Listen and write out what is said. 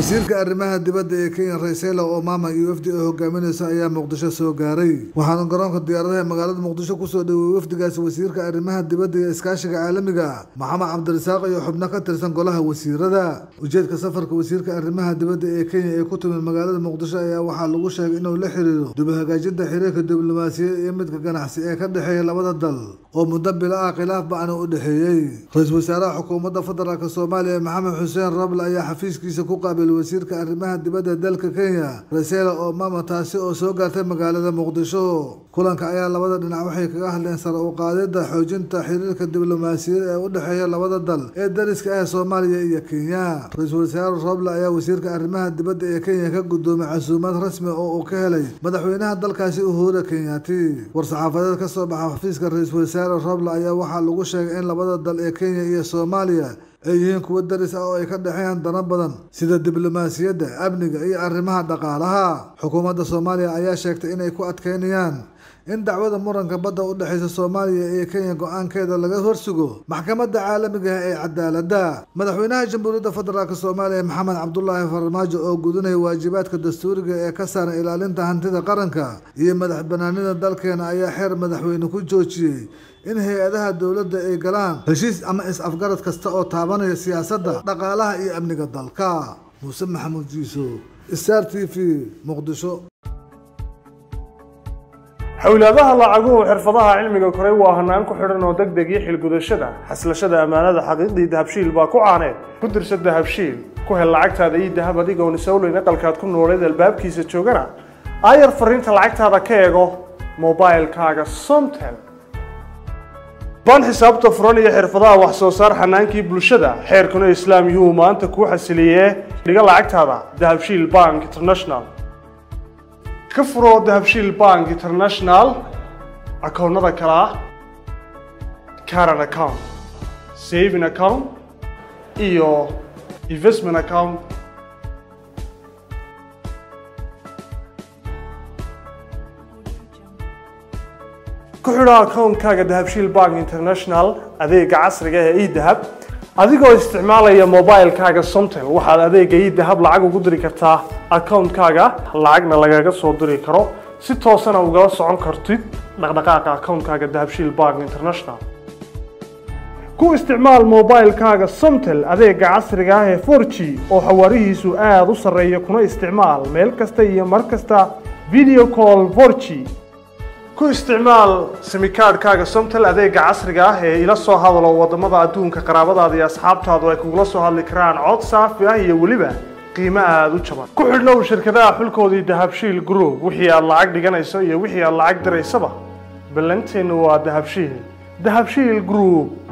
wasiirka arrimaha dibadda ee kenya raysela omama iyo wafdi ay hogaaminaysa ayaa muqdisho soo gaaray waxaana garoonka diyaaradaha magaalada muqdisho kusoo dhaweeyey wafdigaasi wasiirka arrimaha dibadda iyo iskaashiga caalamiga maxamed cabdirasaaq iyo xubno ka tirsan golaha wasiirada ujeedka safarka wasiirka arrimaha dibadda ee kenya ee ku timid magaalada muqdisho ayaa waxaa lagu sheegay inuu la xiriiro dib u hagaajinta xiriirka diblomaasiyaed iyo midka ganacsi ee ka dhexeeya labada dal oo muddo bilo ah khilaaf bacna u dhexeeyey ra-iisul wasaaraha xukuumadda federaalk soomaaliya maxamed xuseen roble ayaa xafiiskiisa ku qaabilay wasiirka arrimaha dibadda dalka kenya rasela omama taasi oo soo gaartay magaalada muqdisho kulanka ayaa labada dhinac waxay kaga hadleen sare u qaadida xoojinta xiriirka diblomaasiyad ee u dhexeeya labada dal ee dariska ah soomaaliya iyo kenya ra-iisul wasaare roble ayaa wasiirka arrimaha dibadda ee kenya ka guddoomay casuumad rasmi oo uu ka helay madaxweynaha dalkaasi uhura kenyaati war-saxaafadeed ka soo baxa xafiiska ra-iisul wasaare roble ayaa waxaa lagu sheegay in labada dal ee kenya iyo soomaaliya ay yihiin kuwo daris ah oo ay ka dhexeeyaan dano badan sida diblomaasiyadda amniga iyo arrimaha dhaqaalaha xukuumadda soomaaliya ayaa sheegtay inay ku adkeynayaan in dacwada muranka badda u dhexaysa soomaaliya iyo kenya go-aankeeda laga horsugo maxkamadda caalamiga ah ee cadaaladda madaxweynaha jamhuuriyadda federaalk soomaaliya maxamed cabdulaahi farmaajo oo gudinaya waajibaadka dastuuriga ee ka saaran ilaalinta hantida qaranka iyo madax banaanida dalkeena ayaa xeer madaxweyne ku joojiyey in hay-adaha dowladda ay galaan heshiis ama is-afgarad kasta oo taabanaya siyaasadda dhaqaalaha iyo amniga dalka muuse maxamuud jiiso star t v muqdisho xowlaadaha lacaguhu xirfadaha cilmiga koray waa hanaan ku xidhan oo deg deg iyo xilgudashada xaslashada ammaanada xaqiiqdii dahabshiil baa ku caaneed ku dirsa dahabshiil ku hel lacagtaada iyo dahab adigoon isowleyn aqalkaad ku nooleed albaabkiisa joogana aayar fariinta lacagtaada ka eego mobilkaaga somtel baan xisaabta furan iyo xirfadaha wax soo saar xanaankii bulshada xeerkuna islaam yuhu maanta kuu xasiliyee dhiga lacagtaada dahabshiil bank international ka furo dahabshiil bank international akoonnada kale ah caran account saving account iyo investment account ku xidho akoonkaaga dahabshiil bank international adeega casriga ee edahab adigoo isticmaalaya mobilkaaga somtel waxaad adeega edahab lacag ugu diri kartaa akoonkaaga lacagna lagaga soo diri karo si toosana ugala socon kartid dhaqdhaqaaqa akoonkaaga dahabshiil bank international ku isticmaal mobilkaaga somtel adeega casriga ah ee 4g oo xawaarihiisu aada u sarreeya kuna isticmaal meel kasta iyo mar kasta video call 4g ku isticmaal simikaadhkaaga somtel adeega casriga ah ee ila soo hadalo wadamada adduunka qaraabadaada iyo asxaabtaadu ay kugula soo hadli karaan cod saafi ah iyo weliba qiimo aada u jaban ku xidhnow shirkadaha xulkoodii dahabshiil group wixii aad lacag dhiganayso iyo wixii aad lacag diraysaba ballanteennu waa dahabshiil dahabshiil group